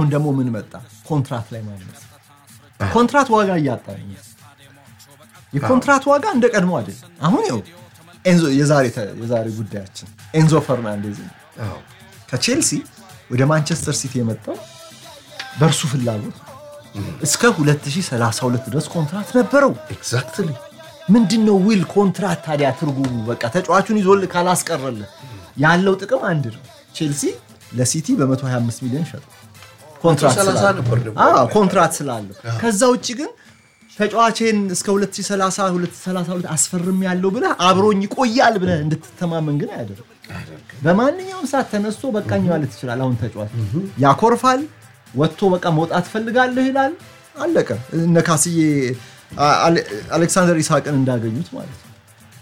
አሁን ደግሞ ምን መጣ? ኮንትራት ላይ ማለት ኮንትራት ዋጋ እያጣ ነው። የኮንትራት ዋጋ እንደ ቀድሞ አይደለም። አሁን ይኸው ኤንዞ የዛሬ ተ- የዛሬ ጉዳያችን ኤንዞ ፈርናንዴዝ ነው። አዎ። ከቼልሲ ወደ ማንቸስተር ሲቲ የመጣው በእርሱ ፍላጎት ነው። እስከ 2032 ድረስ ኮንትራት ነበረው። ኤግዛክትሊ ምንድን ነው ዊል ኮንትራት ታዲያ ትርጉሙ? በቃ ተጫዋቹን ይዞልህ ካላስቀረልህ ያለው ጥቅም አንድ ነው። ቼልሲ ለሲቲ በ125 ሚሊዮን ሸጠ ኮንትራት 130 ስላለው። ነበር ደግሞ። አዎ፣ ኮንትራት ስላለው። ከዛ ውጭ ግን ተጫዋቼን እስከ 2030 2032 አስፈርም ያለው ብለህ አብሮኝ ይቆያል ብለህ እንድትተማመን ግን አያደርግም። በማንኛውም ሰዓት ተነስቶ በቃኝ ማለት ይችላል። አሁን ተጫዋች ያኮርፋል፣ ወጥቶ በቃ መውጣት ፈልጋለሁ ይላል። አለቀ። እነ ካስዬ አ- አሌ- አሌክሳንደር ኢሳቅን እንዳገኙት ማለት ነው።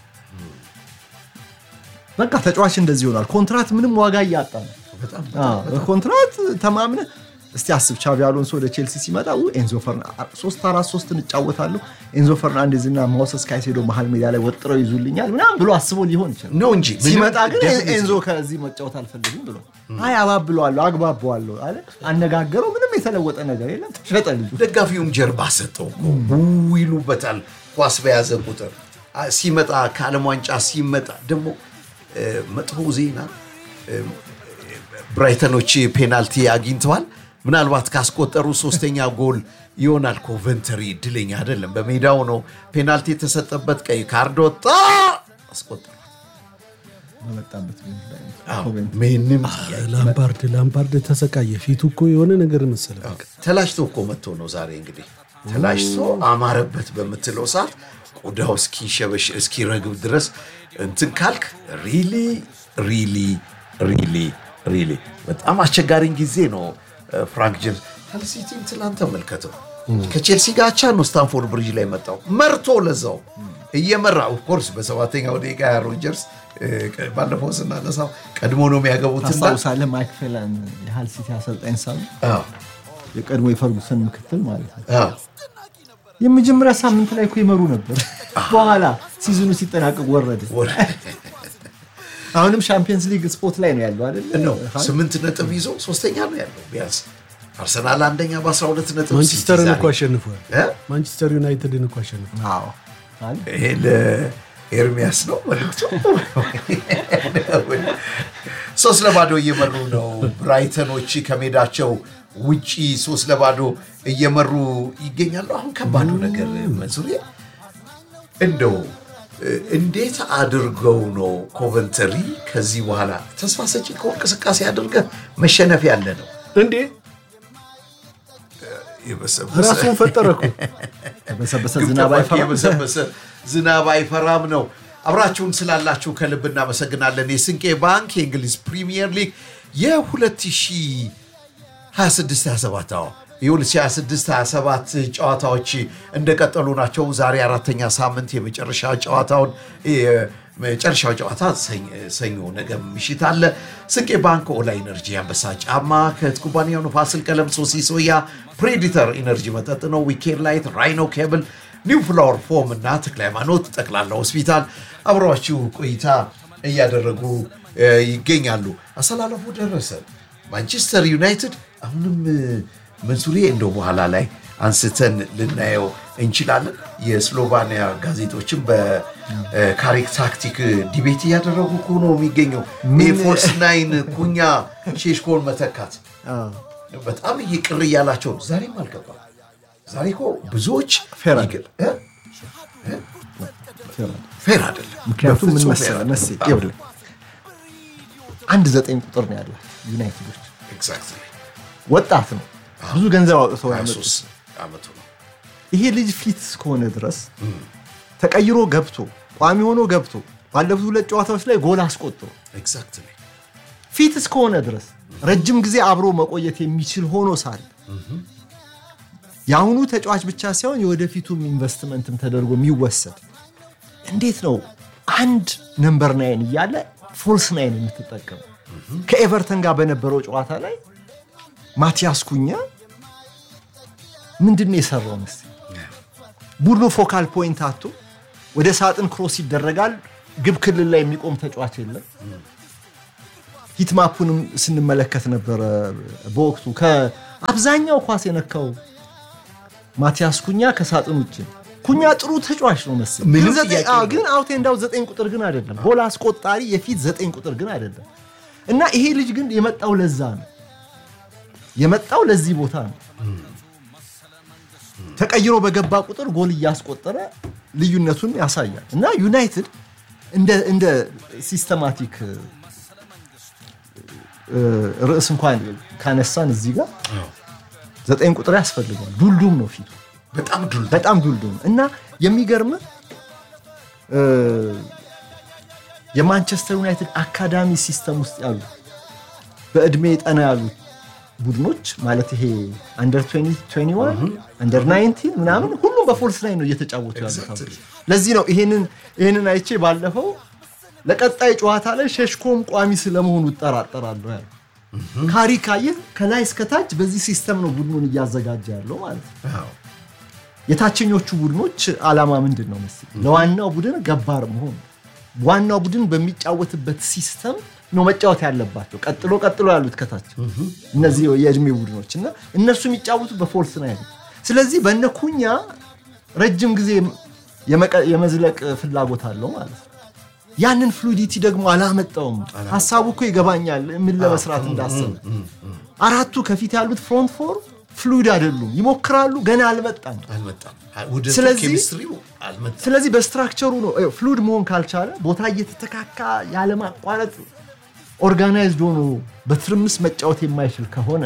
በቃ ተጫዋች እንደዚህ ይሆናል። ኮንትራት ምንም ዋጋ እያጣ ነው። በጣም አዎ፣ ኮንትራት ተማምነ እስቲ አስብ። ቻቢ አሎንሶ ወደ ቼልሲ ሲመጣ ው ኤንዞ ፈርናንዴዝ ሶስት አራት ሶስት እንጫወታለሁ ኤንዞ ፈርናንዴዝ እና ሞሰስ ካይሴዶ መሀል ሜዳ ላይ ወጥረው ይዙልኛል ምናምን ብሎ አስቦ ሊሆን ይችላል። ነው እንጂ ምንም ሲመጣ ግን definitely ኤንዞ ከዚህ መጫወት አልፈልግም ብሎ አይ አባብለዋለሁ፣ አግባባዋለሁ አለ። አነጋገረው። ምንም የተለወጠ ነገር የለም። ተሸጠ ልጁ። ደጋፊውም ጀርባ ሰጠው እኮ ው ይሉበታል። ኳስ በያዘ ቁጥር አ- ሲመጣ ከዓለም ዋንጫ ሲመጣ ደግሞ እ፣ መጥፎ ዜና እ፣ ብራይተኖች ፔናልቲ አግኝተዋል። ምናልባት ካስቆጠሩ ሶስተኛ ጎል ይሆናል። ኮቨንተሪ እድለኛ አይደለም። በሜዳው ነው ፔናልቲ የተሰጠበት፣ ቀይ ካርድ ወጣ፣ አስቆጠሩ። በመጣበት ቢሆን ላይ አዎ፣ ኮቨንትሪ ምንም ላምፓርድ ላምፓርድ ተሰቃየ። ፊቱ እኮ የሆነ ነገር መሰለ። በቃ ተላጭቶ እኮ መጥቶ ነው ዛሬ እንግዲህ ተላጭቶ አማረበት በምትለው ሰዓት ቆዳው እስኪሸበሽ እስኪረግብ ድረስ እንትን ካልክ ሪሊ ሪሊ ሪሊ ሪሊ በጣም አስቸጋሪን ጊዜ ነው። ፍራንክ ጄምስ ሄልሲቲን ትላንት ተመልከተው ከቼልሲ ጋር አቻ ነው ስታንፎርድ ብሪጅ ላይ መጣው መርቶ ለዛው እየመራ ኦፍኮርስ በሰባተኛው ደቂቃ ሮጀርስ ባለፈው ስናነሳው ቀድሞ ነው የሚያገቡትና ታስታውሳለህ? ማይክ ፌላን የሃል ሲቲ አሰልጣኝ ሳሉ አዎ፣ የቀድሞ የፈርጉሰን ምክትል ማለት ነው አዎ። የመጀመሪያ ሳምንት ላይ እኮ ይመሩ ነበር። በኋላ ሲዝኑ ሲጠናቀቅ ወረደ። ወደ- አሁንም ሻምፒየንስ ሊግ ስፖርት ላይ ነው ያለው አይደል? ነው ስምንት ነጥብ ይዞ ሶስተኛ ነው ያለው። ቢያንስ አርሰናል አንደኛ በ12 ነጥብ ማንቸስተርን ሲቲ እኮ ዛሬ- አሸንፏል። እ? ማንቸስተር ዩናይትድን እኮ አሸንፏል። አዎ አለ። ይሄ ለኤርሚያስ ነው መልዕክቱ። ሶስት ለባዶ እየመሩ ነው ብራይተኖች ከሜዳቸው ውጪ ሶስት ለባዶ እየመሩ ይገኛሉ። አሁን ከባዱ ነገር መንሱሬ እንደው እ፣ እንዴት አድርገው ነው ኮቨንተሪ ከዚህ በኋላ ተስፋ ሰጪ እኮ እንቅስቃሴ አድርገህ መሸነፍ ያለ ነው እንዴ የበሰበሰ ራሱን ፈጠረ እኮ። በሰበሰ ግብ ዝናብ ጠባቂ አይፈራም። የበሰበሰ ዝናብ አይፈራም ነው። አብራችሁን ስላላችሁ ከልብ እናመሰግናለን። የስንቄ ባንክ የእንግሊዝ ፕሪሚየር ሊግ የ2026/27 አዎ የ2026/27 ጨዋታዎች እንደቀጠሉ ናቸው። ዛሬ አራተኛ ሳምንት የመጨረሻ ጨዋታውን የመጨረሻው ጨዋታ ሰኝ- ሰኞ ነገ ምሽት አለ። ስንቄ ባንክ ኦላ ኢነርጂ አንበሳ ጫማ ከት ኩባንያው ነው። ፋሲል ቀለም፣ ሶሲ ሶያ፣ ፕሬዲተር ኢነርጂ መጠጥ ነው። ዊኬንድ ላይት፣ ራይኖ ኬብል፣ ኒው ፍላወር ፎም እና ተክለ ሃይማኖት ጠቅላላ ሆስፒታል አብረዋችሁ ቆይታ እያደረጉ እ፣ ይገኛሉ። አሰላለፉ ደረሰ። ማንቸስተር ዩናይትድ አሁንም እ፣ መንሱሬ እንደው በኋላ ላይ አንስተን ልናየው እንችላለን። የስሎቫኒያ ጋዜጦችም በካሪክ ታክቲክ ዲቤት እያደረጉ እኮ ነው የሚገኘው። ፎልስ ናይን ኩኛ ሼሽኮን መተካት አዎ። በጣም እየቅር እያላቸው ነው። ዛሬም አልገባም። ዛሬ እኮ ብዙዎች ፌር ይገ- እ? ፌር ነው። ፌር አይደለም። ምክንያቱም ምን በፍጹም ፌር መሰለህ አይደለም። መሴ ይኸውልህ አንድ ዘጠኝ ቁጥር ነው ያለው ዩናይትዶች Exactly። ወጣት ነው ብዙ ገንዘብ አውጥተው ያመጡት 23 ዓመቱ ነው። ይሄ ልጅ ፊት እስከሆነ ድረስ ተቀይሮ ገብቶ ቋሚ ሆኖ ገብቶ ባለፉት ሁለት ጨዋታዎች ላይ ጎል አስቆጥሮ Exactly። ፊት እስከሆነ ድረስ ረጅም ጊዜ አብሮ መቆየት የሚችል ሆኖ ሳለ የአሁኑ ተጫዋች ብቻ ሳይሆን የወደፊቱም ኢንቨስትመንትም ተደርጎ የሚወሰድ እንዴት ነው አንድ ነምበር ናይን እያለ ፎልስ ናይን የምትጠቀሙ? ከኤቨርተን ጋር በነበረው ጨዋታ ላይ ማቲያስ ኩኛ ምንድን ነው የሰራው መሰለኝ? ቡድኑ ፎካል ፖይንት አቶ ወደ ሳጥን ክሮስ ይደረጋል። ግብ ክልል ላይ የሚቆም ተጫዋች የለም። ሂትማፑንም ስንመለከት ነበረ በወቅቱ አብዛኛው ኳስ የነካው ማቲያስ ኩኛ ከሳጥን ውጭ ነው። ኩኛ ጥሩ ተጫዋች ነው መሰለኝ፣ ምንም ግን ዘጠኝ- ጥያቄ አዎ፣ የለውም። ግን አውቴ እንዳው ዘጠኝ ቁጥር ግን አይደለም። ጎል አስቆጣሪ የፊት ዘጠኝ ቁጥር ግን አይደለም። እና ይሄ ልጅ ግን የመጣው ለዛ ነው የመጣው ለዚህ ቦታ ነው። ተቀይሮ በገባ ቁጥር ጎል እያስቆጠረ ልዩነቱን ያሳያል። እና ዩናይትድ እንደ እንደ ሲስተማቲክ እ፣ ርዕስ እንኳን ካነሳን እዚህ ጋር ዘጠኝ ቁጥር ያስፈልገዋል። ዱልዱም ነው ፊቱ በጣም ዱል በጣም ዱልዱም እና የሚገርም የማንቸስተር ዩናይትድ አካዳሚ ሲስተም ውስጥ ያሉ በእድሜ ጠና ያሉ ቡድኖች ማለት ይሄ አንደር 21 አንደር 19 ምናምን ሁሉም በፎልስ ላይ ነው እየተጫወቱ ያሉት። አሁን። Exactly. ለዚህ ነው ይሄንን ይሄንን አይቼ ባለፈው ለቀጣይ ጨዋታ ላይ ሸሽኮም ቋሚ ስለመሆኑ እጠራጠራለሁ ያለው ካሪ ካየህ ከላይ እስከታች በዚህ ሲስተም ነው ቡድኑን እያዘጋጀ ያለው ማለት ነው። አዎ። የታችኞቹ ቡድኖች ዓላማ ምንድን ነው መሰለኝ? ለዋናው ቡድን ገባር መሆን ነው። ዋናው ቡድን በሚጫወትበት ሲስተም ነው መጫወት ያለባቸው። ቀጥሎ ቀጥሎ ያሉት ከታች እነዚህ የእድሜ ቡድኖች እና እነሱ የሚጫወቱ በፎልስ ነው ያሉት። ስለዚህ በእነ ኩኛ ረጅም ጊዜ የመቀ- የመዝለቅ ፍላጎት አለው ማለት ነው። ያንን ፍሉዲቲ ደግሞ አላመጣውም። ሀሳቡ እኮ ይገባኛል ምን ለመስራት እንዳሰበ። አራቱ ከፊት ያሉት ፍሮንት ፎር ፍሉድ አይደሉም፣ ይሞክራሉ፣ ገና አልመጣም። አልመጣም። ውህደቱ ስለዚህ- ኬሚስትሪው አልመጣም። ስለዚህ በስትራክቸሩ ነው እ፣ ፍሉድ መሆን ካልቻለ ቦታ እየተተካካ ያለማቋረጥ ኦርጋናይዝድ ሆኖ በትርምስ መጫወት የማይችል ከሆነ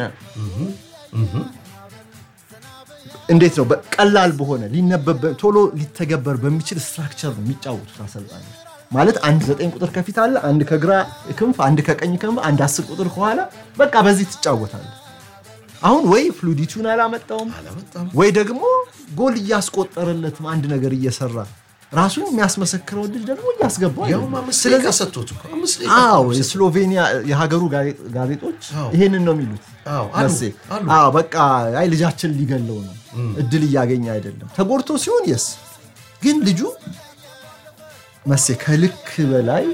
እንዴት ነው በቀላል በሆነ ሊነበብ በ- ቶሎ ሊተገበር በሚችል ስትራክቸር ነው የሚጫወቱት አሰልጣኞች። ማለት አንድ ዘጠኝ ቁጥር ከፊት አለ፣ አንድ ከግራ ክንፍ፣ አንድ ከቀኝ ክንፍ፣ አንድ አስር ቁጥር ከኋላ በቃ በዚህ ትጫወታለ። አሁን ወይ ፍሉዲቲውን አላመጣውም አላመጣም። ወይ ደግሞ ጎል እያስቆጠረለትም አንድ ነገር እየሰራ ራሱን የሚያስመሰክረው ልጅ ደግሞ እያስገባው ያውም አይደለም። አምስት ስለዚህ ደቂቃ ሰጥቶት እኮ አምስት ደቂቃ አዎ እኮ ሰጥቶት። የስሎቬኒያ የሀገሩ ጋዜ- ጋዜጦች አዎ። ይሄንን ነው የሚሉት። አዎ፣ አሉ፣ መሴ አሉ። አዎ በቃ አይ ልጃችን ሊገለው ነው፣ እድል እያገኘ አይደለም። ተጎድቶ ሲሆን የስ ግን ልጁ መሴ ከልክ በላይ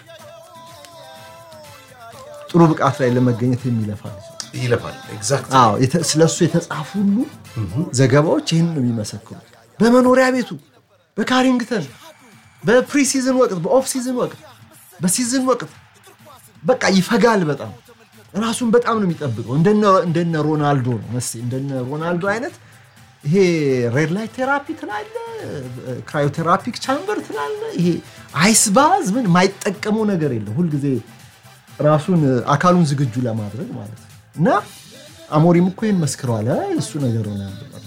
ጥሩ ብቃት ላይ ለመገኘት የሚለፋ ልጅ ነው። ይለፋል። ኤግዛክት አዎ የተ- ስለሱ የተጻፉ ሁሉ ዘገባዎች ይህን ነው የሚመሰክሩት። በመኖሪያ ቤቱ፣ በካሪንግተን፣ በፕሪሲዝን ወቅት፣ በኦፍ ሲዝን ወቅት፣ በሲዝን ወቅት በቃ ይፈጋል። በጣም ራሱን በጣም ነው የሚጠብቀው። እንደነ- እንደነ ሮናልዶ ነው መስ እንደነ ሮናልዶ አይነት ይሄ ሬድ ላይት ቴራፒ ትላለ፣ ክራዮቴራፒክ ቻምበር ትላለ፣ ይሄ አይስ ባዝ ምን የማይጠቀመው ነገር የለም። ሁልጊዜ ራሱን አካሉን ዝግጁ ለማድረግ ማለት ነው። እና አሞሪም እኮ ይህን መስክረዋል። አይ እሱ ነገር ሆነ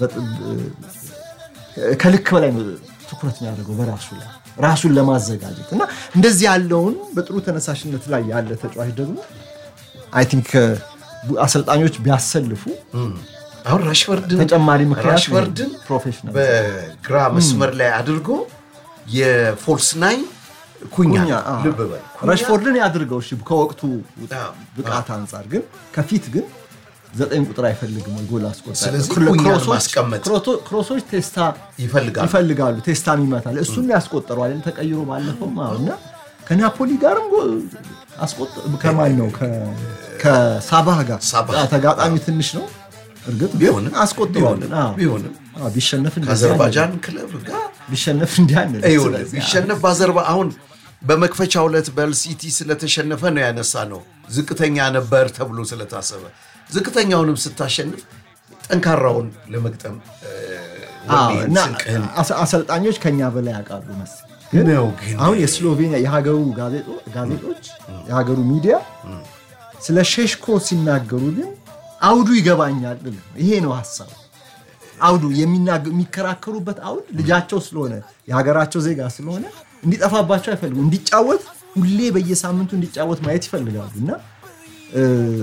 ከልክ በላይ ነው ትኩረት የሚያደርገው በራሱ ላይ ራሱን ለማዘጋጀት እና እንደዚህ ያለውን በጥሩ ተነሳሽነት ላይ ያለ ተጫዋች ደግሞ አይ ቲንክ አሰልጣኞች ቢያሰልፉ አሁን ራሽፈርድን ተጨማሪ ምክንያት ራሽፈርድን ፕሮፌሽናል በግራ መስመር ላይ አድርጎ የፎልስ ናይን ኩኛ ኩኛ አዎ። ልብ በል ኩኛ ረሽፎርድን ያድርገው እሺ፣ ከወቅቱ አዎ፣ ብቃት አንጻር ግን ከፊት ግን ዘጠኝ ቁጥር አይፈልግም ወይ ጎል አስቆጣሪ። ስለዚህ ክሮ- ኩኛን ክሮሶች- ማስቀመጥ ክሮቶ- ክሮሶች ቴስታ ይፈልጋል። ይፈልጋሉ ቴስታም ይመታል። እሱን ያስቆጠረዋል ተቀይሮ ባለፈው እና ከናፖሊ ጋርም ጎል አስቆጠ ከማን ነው ከ- ከሳባህ ጋር ሳባህ። አዎ፣ ተጋጣሚ ትንሽ ነው እርግጥ ግን ቢሆንም አስቆጥረዋል። ቢሆንም አዎ። ቢሆንም አዎ፣ ቢሸነፍ እንደዚህ ከአዘርባጃን ክለብ ጋር አንልም። ቢሸነፍ እንዲህ አንልም። ይኸውልህ ስለዚህ ቢሸነፍ በአዘርባ አሁን በመክፈቻ ዕለት በልሲቲ ስለተሸነፈ ነው ያነሳ ነው ዝቅተኛ ነበር ተብሎ ስለታሰበ ዝቅተኛውንም ስታሸንፍ ጠንካራውን ለመግጠም እ፣ አዎ፣ ወኔን፣ እና ስንቅህን አሰ- አሰልጣኞች ከኛ በላይ ያውቃሉ መሰለኝ። ግን ነው ግን አሁን የስሎቬኒያ የሀገሩ ጋዜጦ- ጋዜጦች የሀገሩ ሚዲያ ስለ ሼሽኮ ሲናገሩ ግን አውዱ ይገባኛል። ል ነው። ይሄ ነው ሀሳብ አውዱ የሚናገ- የሚከራከሩበት አውድ ልጃቸው ስለሆነ የሀገራቸው ዜጋ ስለሆነ እንዲጠፋባቸው አይፈልጉም። እንዲጫወት ሁሌ በየሳምንቱ እንዲጫወት ማየት ይፈልጋሉ እና እ፣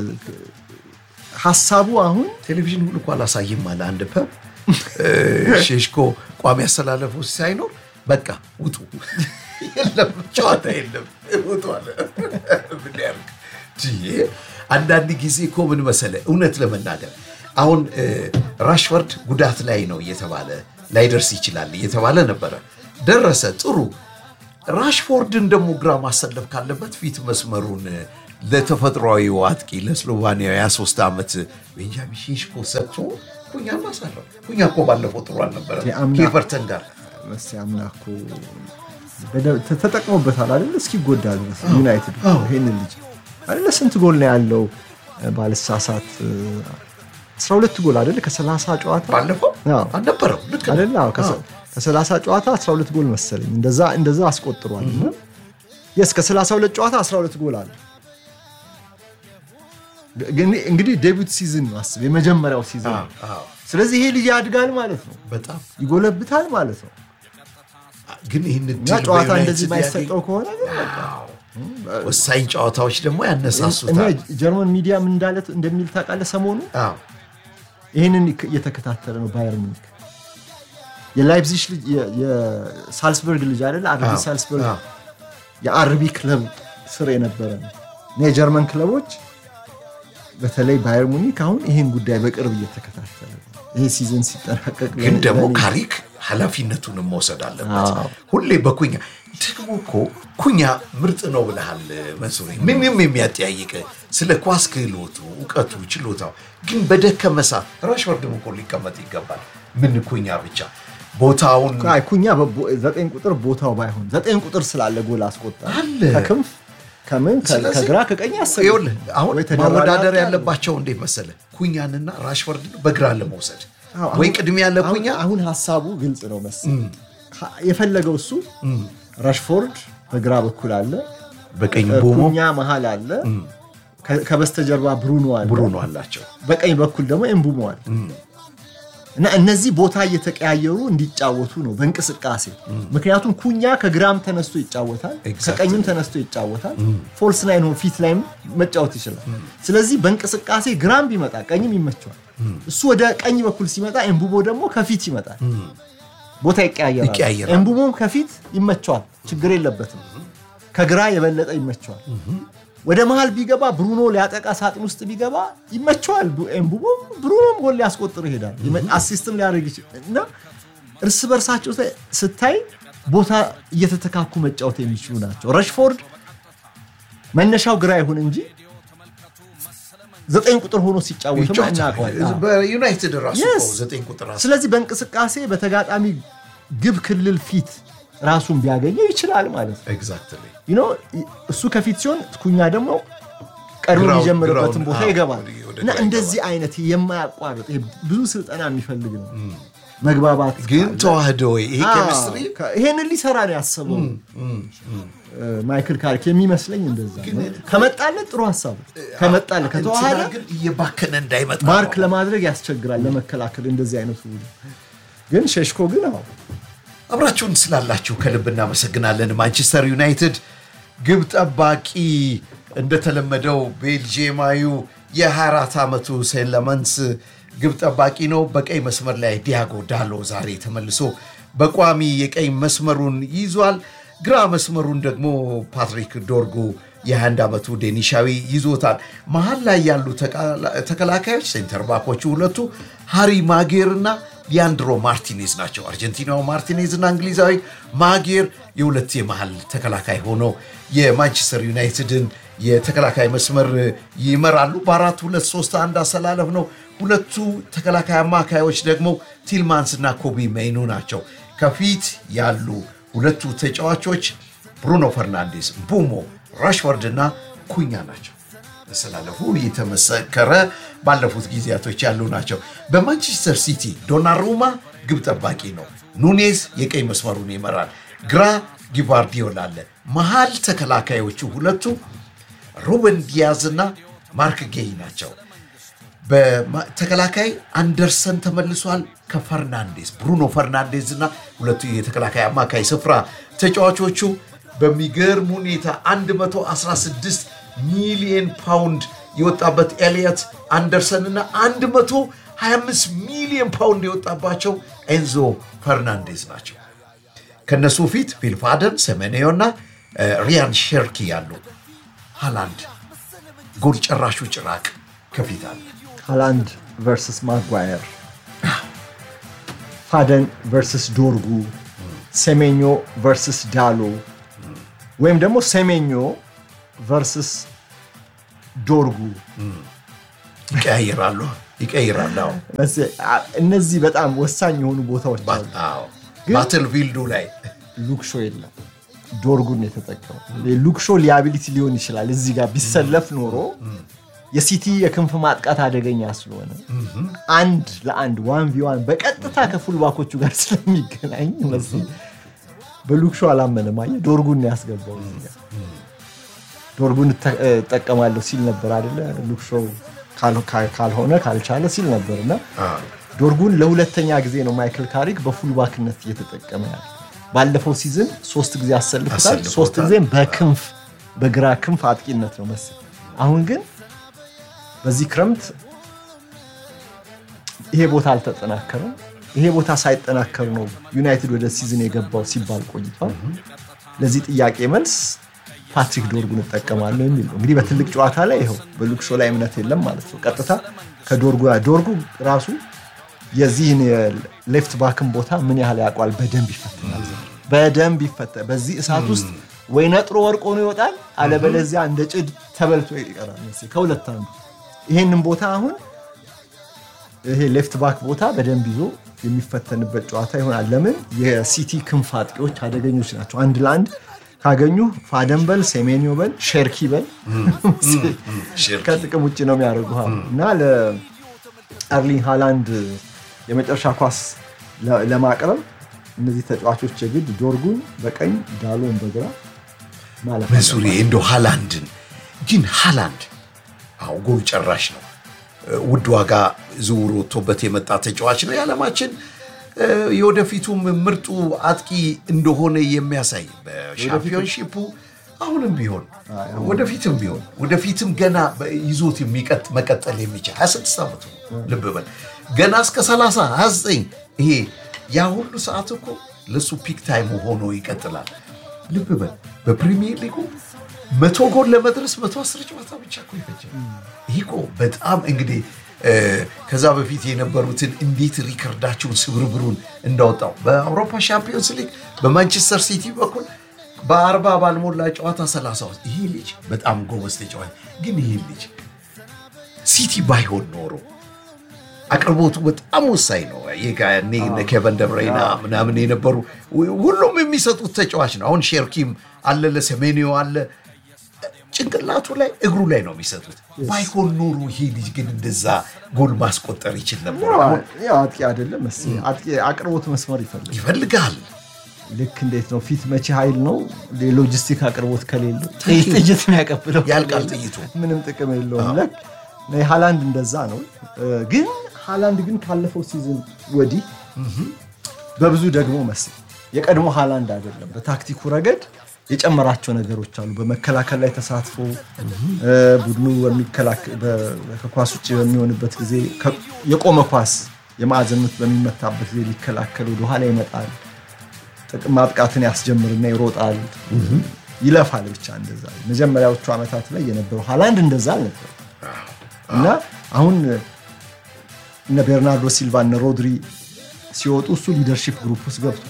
ሀሳቡ አሁን ቴሌቪዥን ሁሉ እኮ አላሳይም አለ አንድ ፐብ ሼሽኮ ቋሚ አስተላለፉ ሳይኖር በቃ ውጡ የለም ጨዋታ የለም ውጡ አለ ምን ያርግ ትዬ አንዳንድ ጊዜ እኮ ምን መሰለ እውነት ለመናገር አሁን እ፣ ራሽፈርድ ጉዳት ላይ ነው እየተባለ ላይደርስ ይችላል እየተባለ ነበረ ደረሰ ጥሩ ራሽፎርድን ደግሞ ግራ ማሰለፍ ካለበት ፊት መስመሩን ለተፈጥሯዊ አጥቂ ለስሎቫኒያ የ23 ዓመት ቤንጃሚን ሼሽኮ ሰጥቶ ኩኛ ማሳረው። ኩኛ እኮ ባለፈው ጥሩ አልነበረ የአምና- ከኤቨርተን ጋር መስ አምና እኮ በደንብ ተ- ተጠቅሞበታል አይደለ? እስኪጎዳ ድረስ ዩናይትድ እኮ ይሄንን ልጅ አይደለ? ስንት ጎል ነው ያለው? ባልሳሳት 12 ጎል አይደለ? ከ30 ጨዋታ ባለፈው አዎ። አልነበረም። ልክ ነው። አይደለ? አዎ፣ ከሰ- ከ30 ጨዋታ 12 ጎል መሰለኝ እንደዛ እንደዛ አስቆጥሯል። እና የስ ከ32 ጨዋታ 12 ጎል አለ። ግን እንግዲህ ዴቢዩት ሲዝን ነው አስብ፣ የመጀመሪያው ሲዝን ነው። አዎ፣ ስለዚህ ይሄ ልጅ ያድጋል ማለት ነው፣ በጣም ይጎለብታል ማለት ነው። ግን ይህን እና ድል ጨዋታ በዩናይትድ እንደዚህ ያገኝ- የማይሰጠው ከሆነ ግን በቃ አዎ። ወሳኝ ጨዋታዎች ደግሞ እና ያነሳሱታል። ጀርመን ሚዲያ ምን እንዳለ እንደሚል ታውቃለህ? ሰሞኑ አዎ፣ ይህንን እየተከታተለ ነው ባየር ሙኒክ የላይፕዚሽ ልጅ የ- የሳልስበርግ ልጅ አይደለ? አርቢ አዎ፣ ሳልስበርግ አዎ። የአርቢ ክለብ ስር የነበረ ነው እና የጀርመን ክለቦች በተለይ ባየር ሙኒክ አሁን ይህን ጉዳይ በቅርብ እየተከታተለ ነው። ይሄ ሲዝን ሲጠናቀቅ ግን ደግሞ ለኔ- ካሪክ ኃላፊነቱንም መውሰድ አለበት። አዎ። ሁሌ በኩኛ ደግሞ እኮ ኩኛ ምርጥ ነው ብለሃል መንሱሬ። ምንም የሚያጠያይቅ ስለ ኳስ ክህሎቱ፣ እውቀቱ፣ ችሎታው ግን በደከመ ሰዓት ራሽወርድም እኮ ሊቀመጥ ይገባል። ምን ኩኛ ብቻ ቦታውን አይ ኩኛ በቦ- ዘጠኝ ቁጥር ቦታው ባይሆን ዘጠኝ ቁጥር ስላለ ጎል አስቆጣ አለ። ከክንፍ ከምን ከ- ስለዚህ ከግራ ከቀኝ ያሰ- ይኸውልህ አሁን ወይ ተደራራቢ ማወዳደር አለ። ያለባቸው እንዴት መሰለ ኩኛንና ራሽወርድን በግራ ለመውሰድ አዎ፣ ወይ አሁን- ቅድሚያ ለኩኛ አሁን- አሁን ሀሳቡ ግልጽ ነው መሰለኝ ሀ- የፈለገው እሱ ራሽፎርድ በግራ በኩል አለ በቀኝ ቦሞ ኩኛ መሀል አለ ከ- ከበስተጀርባ ብሩኖ አለ ብሩኖ አላቸው። በቀኝ በኩል ደግሞ ኤምቡሞ አለ እና እነዚህ ቦታ እየተቀያየሩ እንዲጫወቱ ነው በእንቅስቃሴ ምክንያቱም ኩኛ ከግራም ተነስቶ ይጫወታል Exactly. ከቀኝም ተነስቶ ይጫወታል ፎልስ ናይን ሆኖ ፊት ላይም መጫወት ይችላል ስለዚህ በእንቅስቃሴ ግራም ቢመጣ ቀኝም ይመቸዋል እሱ ወደ ቀኝ በኩል ሲመጣ ኤምቡሞ ደግሞ ከፊት ይመጣል ቦታ ይቀያየራል ይቀያየራል። ኤምቡሞም ከፊት ይመቸዋል ችግር የለበትም ከግራ የበለጠ ይመቸዋል ወደ መሃል ቢገባ ብሩኖ ሊያጠቃ ሳጥን ውስጥ ቢገባ ይመቸዋል። ቡ- ኤምቡሞም ብሩኖም ጎል ሊያስቆጥር ይሄዳል፣ ይመ- አሲስትም ሊያደርግ ይችላል እና እርስ በርሳቸው ተ- ስታይ ቦታ እየተተካኩ መጫወት የሚችሉ ናቸው። ረሽፎርድ መነሻው ግራ ይሁን እንጂ ዘጠኝ ቁጥር ሆኖ ሲጫወት ይጫወታል። እናውቀዋለን። በዩናይትድ ራሱ Yes. እኮ ዘጠኝ ቁጥር አስ- ስለዚህ በእንቅስቃሴ በተጋጣሚ ግብ ክልል ፊት ራሱን ቢያገኘው ይችላል ማለት ነው። ኤግዛክትሊ ዩ ኖ እሱ ከፊት ሲሆን ኩኛ ደግሞ ቀድሞ ግራው- የሚጀምርበትን ግራውን- ቦታ አዎ፣ ይገባል ወደ- ወደ እና ግራ እንደዚህ አይነት የማያቋርጥ ይሄ ብዙ ስልጠና የሚፈልግ ነው። መግባባት ግን ካለ- ተዋህደ ወይ ይሄ አዎ፣ ኬሚስትሪ ከ- ይሄንን ሊሰራ ነው ያሰበው እ፣ ማይክል ካሪክ የሚመስለኝ እንደዛ ነው። ከመጣለት ጥሩ ሀሳብ ነው። ከመጣለት ከተዋሃደ እንትና ግን እየባከነ እንዳይመጣ ማርክ ነው። ለማድረግ ያስቸግራል፣ ለመከላከል እንደዚህ አይነቱ ግን ሸሽኮ ግን አዎ አብራችሁን ስላላችሁ ከልብ እናመሰግናለን። ማንቸስተር ዩናይትድ ግብ ጠባቂ እንደተለመደው ቤልጂየማዩ የ24 ዓመቱ ሴለመንስ ግብ ጠባቂ ነው። በቀይ መስመር ላይ ዲያጎ ዳሎ ዛሬ ተመልሶ በቋሚ የቀይ መስመሩን ይዟል። ግራ መስመሩን ደግሞ ፓትሪክ ዶርጉ የ21 ዓመቱ ዴኒሻዊ ይዞታል። መሀል ላይ ያሉ ተቃላ- ተከላካዮች ሴንተር ባኮቹ ሁለቱ ሃሪ ማጌር እና ሊያንድሮ ማርቲኔዝ ናቸው። አርጀንቲናው ማርቲኔዝ እና እንግሊዛዊ ማጌር የሁለት የመሃል ተከላካይ ሆነው የማንቸስተር ዩናይትድን የተከላካይ መስመር ይመራሉ። በአራት ሁለት ሶስት አንድ አሰላለፍ ነው። ሁለቱ ተከላካይ አማካዮች ደግሞ ቲልማንስ እና ኮቢ ሜይኑ ናቸው። ከፊት ያሉ ሁለቱ ተጫዋቾች ብሩኖ ፈርናንዴስ፣ ቡሞ፣ ራሽወርድ እና ኩኛ ናቸው። መሰላለፉ የተመሰከረ ባለፉት ጊዜያቶች ያሉ ናቸው። በማንቸስተር ሲቲ ዶናሩማ ግብ ጠባቂ ነው። ኑኔዝ የቀኝ መስመሩን ይመራል። ግራ ጊቫርዲዮል አለ። መሃል ተከላካዮቹ ሁለቱ ሩበን ዲያዝ እና ማርክ ጌይ ናቸው። በተከላካይ አንደርሰን ተመልሷል ከፈርናንዴዝ ብሩኖ ፈርናንዴዝ እና ሁለቱ የተከላካይ አማካይ ስፍራ ተጫዋቾቹ በሚገርም ሁኔታ 116 ሚሊዮን ፓውንድ የወጣበት ኤልየት አንደርሰን እና 125 ሚሊዮን ፓውንድ የወጣባቸው ኤንዞ ፈርናንዴዝ ናቸው። ከነሱ ፊት ፊልፋደን፣ ሰሜኔዮ እና ሪያን ሼርኪ ያሉ ሃላንድ ጎል ጨራሹ ጭራቅ ከፊት አለ። ሃላንድ ቨርስስ ማጓየር፣ ፋደን ቨርስስ ዶርጉ፣ ሴሜኞ ቨርስስ ዳሎ ወይም ደግሞ ሴሜኞ ቨርስስ ዶርጉ ይቀያይራሉ ይቀይራሉ። አዎ። መስ- አ- እነዚህ በጣም ወሳኝ የሆኑ ቦታዎች አሉ። አዎ። ግን- ባትል ፊልዱ ላይ ሉክሾ የለም። ዶርጉን የተጠቀመው ሉክሾ ሊያቢሊቲ ሊሆን ይችላል። እዚህ ጋር ቢሰለፍ ኖሮ የሲቲ የክንፍ ማጥቃት አደገኛ ስለሆነ አንድ ለአንድ ዋን ቪ ዋን በቀጥታ ከፉልባኮቹ ጋር ስለሚገናኝ መሰለኝ በሉክሾ አላመነም። አየህ ዶርጉን ነው ያስገባው እዚህ ጋር። ዶርጉን እተ- እጠቀማለሁ ሲል ነበር አይደለ? ሉክሾ ካል- ካል- ካልሆነ ካልቻለ ሲል ነበር እና ዶርጉን ለሁለተኛ ጊዜ ነው ማይክል ካሪክ በፉልባክነት እየተጠቀመ ያለ። ባለፈው ሲዝን ሶስት ጊዜ አሰልፎታል። አሰልፎታል። ሶስት ጊዜም በክንፍ በግራ ክንፍ አጥቂነት ነው መሰለኝ። አሁን ግን በዚህ ክረምት ይሄ ቦታ አልተጠናከረም። ይሄ ቦታ ሳይጠናከር ነው ዩናይትድ ወደ ሲዝን የገባው ሲባል ቆይቷል። ለዚህ ጥያቄ መልስ ፓትሪክ ዶርጉን እጠቀማለሁ የሚል ነው። እንግዲህ በትልቅ ጨዋታ ላይ ይኸው በሉክሾ ላይ እምነት የለም ማለት ነው። ቀጥታ ከዶርጉ ጋር ዶርጉ ራሱ የዚህን የሌፍት ባክን ቦታ ምን ያህል ያውቋል። በደንብ ይፈትናል። በደንብ ይፈተ በዚህ እሳት ውስጥ ወይ ነጥሮ ወርቆ ነው ይወጣል፣ አለበለዚያ እንደ ጭድ ተበልቶ ይቀራል። መሰለኝ ከሁለት አንዱ። ይሄንን ቦታ አሁን ይሄ ሌፍት ባክ ቦታ በደንብ ይዞ የሚፈተንበት ጨዋታ ይሆናል። ለምን የሲቲ ክንፍ አጥቂዎች አደገኞች ናቸው። አንድ ለአንድ ካገኙ ፋደን በል ሴሜኒዮ በል ሼርኪ በል ሼርኪ። ከጥቅም ውጭ ነው የሚያደርጉ እና ለአርሊንግ ሃላንድ የመጨረሻ ኳስ ለ- ለማቅረብ እነዚህ ተጫዋቾች የግድ ዶርጉን በቀኝ ዳሎን በግራ ማለት ነው። መሱሪ እንደ ሃላንድን ግን ሃላንድ አዎ ጎል ጨራሽ ነው። ውድ ዋጋ ዝውውር ወጥቶበት የመጣ ተጫዋች ነው። የዓለማችን እ፣ የወደፊቱም ምርጡ አጥቂ እንደሆነ የሚያሳይ በሻምፒዮንሺፑ አሁንም ቢሆን ወደፊትም ቢሆን ወደፊትም ገና በ- ይዞት የሚቀጥ መቀጠል የሚችል 26 ዓመቱ ነው። ልብ በል ገና እስከ 30 29 ይሄ ያ ሁሉ ሰዓት እኮ ለሱ ፒክ ታይሙ ሆኖ ይቀጥላል። ልብ በል በፕሪሚየር ሊጉ መቶ ጎል ለመድረስ መቶ አስር ጨዋታ ብቻ እኮ ይፈጃል። ይህ እኮ በጣም እንግዲህ እ፣ ከዛ በፊት የነበሩትን እንዴት ሪከርዳቸውን ስብርብሩን እንዳወጣው በአውሮፓ ሻምፒዮንስ ሊግ በማንቸስተር ሲቲ በኩል በአርባ ባልሞላ ጨዋታ ሰላሳ ውስጥ ይሄ ልጅ በጣም ጎበዝ ተጫዋች ግን ይሄ ልጅ ሲቲ ባይሆን ኖሮ አቅርቦቱ በጣም ወሳኝ ነው። ይህ ጋ እኔ እነ ኬቨን ደብረይና ምናምን የነበሩ ሁሉም የሚሰጡት ተጫዋች ነው። አሁን ሼርኪም አለ፣ ለሰሜኒዮ አለ። ጭንቅላቱ ላይ እግሩ ላይ ነው የሚሰጡት። ባይሆን ኖሮ ይሄ ልጅ ግን እንደዛ ጎል ማስቆጠር ይችል ነበር። አሁን ያው አጥቂ አይደለም መሰለኝ አጥቂ አቅርቦት መስመር ይፈልጋል። ይፈልጋል። ልክ እንዴት ነው ፊት መቼ ኃይል ነው ሎጂስቲክ አቅርቦት ከሌለ ጥይት ጥይት የሚያቀብለው ያልቃል ከሌለ ጥይቱ። ምንም ጥቅም የለውም። ለክ ሃላንድ እንደዛ ነው። እ፣ ግን ሃላንድ ግን ካለፈው ሲዝን ወዲህ በብዙ ደግሞ መስል የቀድሞ ሃላንድ አይደለም። በታክቲኩ ረገድ የጨመራቸው ነገሮች አሉ። በመከላከል ላይ ተሳትፎ እ፣ ቡድኑ በሚከላከል በ- ከኳስ ውጭ በሚሆንበት ጊዜ ከ- የቆመ ኳስ የማዕዘን ምት በሚመታበት ጊዜ ሊከላከል ወደኋላ ይመጣል። ጥቅም ማጥቃትን ያስጀምርና ይሮጣል፣ ይለፋል። ብቻ እንደዛ መጀመሪያዎቹ ዓመታት ላይ የነበረው ሃላንድ እንደዛ አልነበረ እና አሁን እነ ቤርናርዶ ሲልቫ እነ ሮድሪ ሲወጡ እሱ ሊደርሺፕ ግሩፕ ውስጥ ገብቶ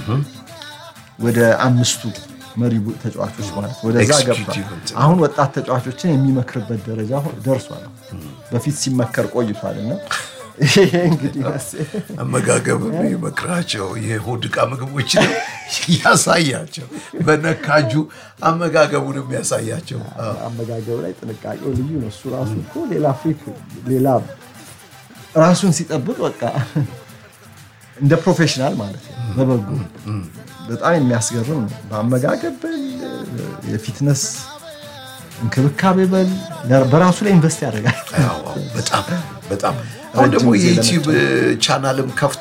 ወደ አምስቱ መሪ ቡ- ተጫዋቾች ማለት ወደዛ ገብቷል። ኤክስኪዩቲቭ እንትን። አሁን ወጣት ተጫዋቾችን የሚመክርበት ደረጃ ሆ- ደርሷል። በፊት ሲመከር ቆይቷል እና ይሄ እንግዲህ መስ- አመጋገብ የሚመክራቸው የሆድ ዕቃ ምግቦችን ያሳያቸው፣ በነካጁ አመጋገቡን የሚያሳያቸው አዎ። አመጋገብ ላይ ጥንቃቄው ልዩ ነው። እሱ ራሱ እኮ ሌላ ፍሪክ ሌላ ራሱን ሲጠብቅ በቃ እንደ ፕሮፌሽናል ማለት ነው። በበጎ በጣም የሚያስገርም ነው። በአመጋገብ በል የፊትነስ እንክብካቤ በል በራሱ ላይ ኢንቨስት ያደርጋል። አዎ፣ አዎ፣ በጣም በጣም አሁን ደግሞ ጊዜ የዩቲዩብ ቻናልም ከፍቶ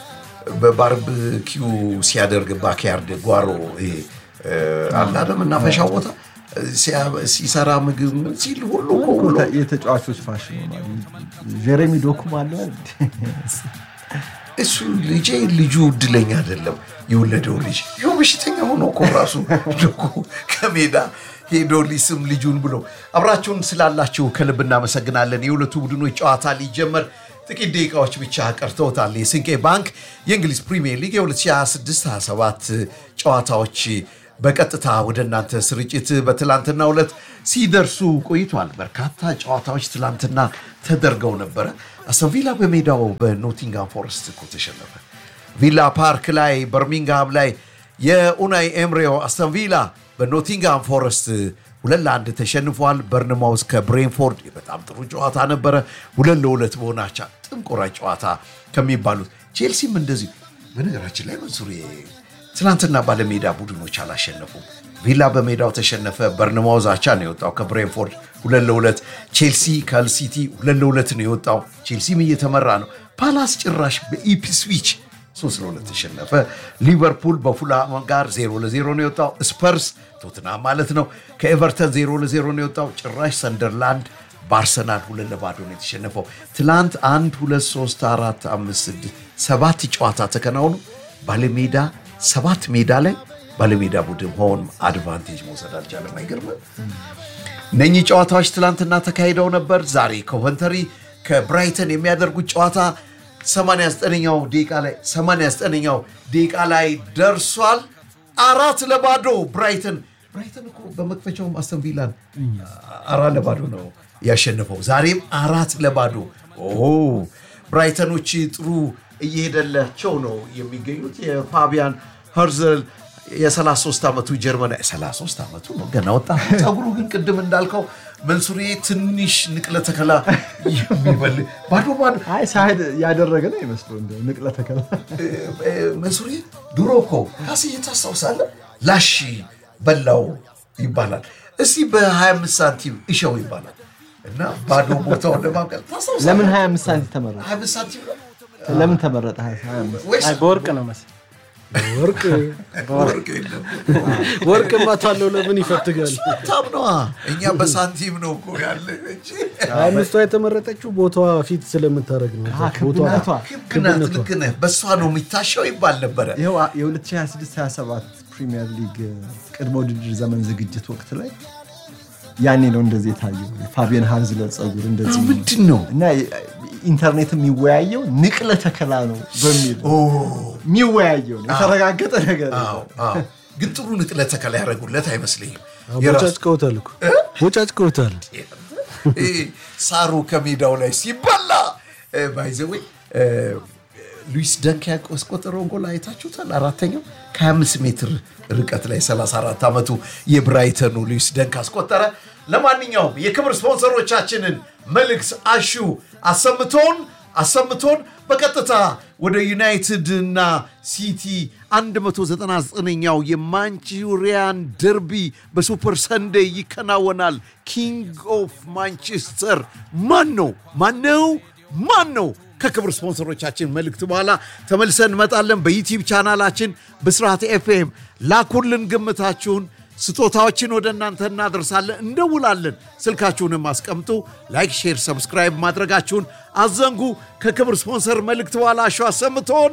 በባርብኪው ሲያደርግ ባክያርድ ጓሮ ይሄ አላለ መናፈሻው ቦታ ሲያ- ሲሰራ ምግብ ምን ሲል ሁሉ እኮ ውሎ የተጫዋቾች ፋሽን ሆኗል። ጀሬሚ ዶኩም አለ እሱ ልጄ ልጁ እድለኛ አይደለም የወለደው ልጅ ይኸው በሽተኛ ሆኖ እኮ ራሱ ልኩ ከሜዳ ሄዶ ሊስም ልጁን ብሎ አብራችሁን ስላላችሁ ከልብ እናመሰግናለን። የሁለቱ ቡድኖች ጨዋታ ሊጀመር ጥቂት ደቂቃዎች ብቻ ቀርተውታል። የስንቄ ባንክ የእንግሊዝ ፕሪሚየር ሊግ የ2026/27 ጨዋታዎች በቀጥታ ወደ እናንተ ስርጭት በትላንትናው ዕለት ሲደርሱ ቆይቷል። በርካታ ጨዋታዎች ትላንትና ተደርገው ነበረ። አስቶን ቪላ በሜዳው በኖቲንጋም ፎረስት እኮ ተሸነፈ። ቪላ ፓርክ ላይ በርሚንግሃም ላይ የኡናይ ኤምሬው አስቶን ቪላ በኖቲንጋም ፎረስት ሁለት ለአንድ ተሸንፏል። በርንማውስ ከብሬንፎርድ በጣም ጥሩ ጨዋታ ነበረ። ሁለት ለሁለት በሆናቻ ጥንቆራ ጨዋታ ከሚባሉት ቼልሲም እንደዚሁ። በነገራችን ላይ መንሱር ትናንትና ባለሜዳ ቡድኖች አላሸነፉም። ቪላ በሜዳው ተሸነፈ። በርንማውዝ አቻ ነው የወጣው ከብሬንፎርድ ሁለት ለሁለት። ቼልሲ ከልሲቲ ሁለት ለሁለት ነው የወጣው። ቼልሲም እየተመራ ነው። ፓላስ ጭራሽ በኢፕስዊች ሶስት ለሁለት ተሸነፈ። ሊቨርፑል በፉላም ጋር ዜሮ ለዜሮ ነው የወጣው። ስፐርስ ቶትናም ማለት ነው ከኤቨርተን ዜሮ ለዜሮ ነው የወጣው። ጭራሽ ሰንደርላንድ በአርሰናል ሁለት ለባዶ ነው የተሸነፈው። ትላንት አንድ ሁለት ሶስት አራት አምስት ስድስት ሰባት ጨዋታ ተከናውኑ ባለሜዳ ሰባት ሜዳ ላይ ባለሜዳ ቡድን ሆን አድቫንቴጅ መውሰድ አልቻለም። አይገርምም? እነኚህ ጨዋታዎች ትላንትና ተካሂደው ነበር። ዛሬ ኮቨንተሪ ከብራይተን የሚያደርጉት ጨዋታ 89ኛው ደቂቃ ላይ 89ኛው ደቂቃ ላይ ደርሷል። አራት ለባዶ ብራይተን ብራይተን እኮ በመክፈቻውም አስተን ቪላን አራት ለባዶ ነው ያሸነፈው። ዛሬም አራት ለባዶ ኦ ብራይተኖች ጥሩ እየሄደላቸው ነው የሚገኙት። የፋቢያን ኸርዘል የ33 ዓመቱ ጀርመናዊ 33 ዓመቱ ነው ገና ወጣት። ፀጉሩ ግን ቅድም እንዳልከው መንሱሬ ትንሽ ንቅለ ተከላ የሚበል ባዶ ባዶ አይ ሳህድ ያደረገ ነው ይመስለው እንደ ንቅለ ተከላ መንሱሬ ድሮ እኮ ካስዬ ታስታውሳለህ? ላሽ በላው ይባላል። እስቲ በ25 ሳንቲም እሸው ይባላል እና ባዶ ቦታውን ለማብቀል ታስታውሳለህ? ለምን 25 ሳንቲም ተመረጠ? 25 ሳንቲም ነው ለምን ተመረጠ 25? ወይስ አይ በወርቅ ነው መሰለኝ። ወርቅ ወርቅ የለም? ወርቅ ማታለው ለምን ይፈትጋል? በጣም ነዋ። እኛ በሳንቲም ነው እኮ ያለ እንጂ ሀያ አምስቷ የተመረጠችው ቦታዋ ፊት ስለምታደርግ ነው። አሃ፣ ክብነቷ ልክ ናት፣ ልክ ነህ። በእሷ ነው የሚታሸው ይባል ነበረ። ይኸው የ2026/27 ፕሪሚየር ሊግ ቅድመ ውድድር ዘመን ዝግጅት ወቅት ላይ ያኔ ነው እንደዚህ የታየው ፋቢየን ሃርዝለር ፀጉር እንደዚህ ነው። ምንድን ነው እና ኢንተርኔት የሚወያየው ንቅለ ተከላ ነው በሚል የሚወያየው ነው የተረጋገጠ ነገር ነው። አዎ፣ አዎ። ግን ጥሩ ንቅለ ተከላ ያደረጉለት አይመስለኝም። የራሱ ቦጫጭቀውታል እኮ ቦጫጭቀውታል። ይህ ሳሩ ከሜዳው ላይ ሲበላ ባይዘዌ ሉዊስ ደንክ ያስቆጠረውን ጎል አይታችሁታል። አራተኛው ከ25 ሜትር ርቀት ላይ 34 ዓመቱ የብራይተኑ ሉዊስ ደንክ አስቆጠረ። ለማንኛውም የክብር ስፖንሰሮቻችንን መልእክት አሹ አሰምቶን አሰምቶን በቀጥታ ወደ ዩናይትድ እና ሲቲ 199ኛው የማንቹሪያን ደርቢ በሱፐር ሰንዴይ ይከናወናል። ኪንግ ኦፍ ማንቸስተር ማን ነው? ማን ነው? ማን ነው? ከክብር ስፖንሰሮቻችን መልእክት በኋላ ተመልሰን እንመጣለን። በዩቲዩብ ቻናላችን ብስራት ኤፍኤም ላኩልን ግምታችሁን። ስጦታዎችን ወደ እናንተ እናደርሳለን፣ እንደውላለን። ስልካችሁንም አስቀምጡ። ላይክ፣ ሼር፣ ሰብስክራይብ ማድረጋችሁን አዘንጉ። ከክብር ስፖንሰር መልእክት በኋላ አሸው አሰምቶን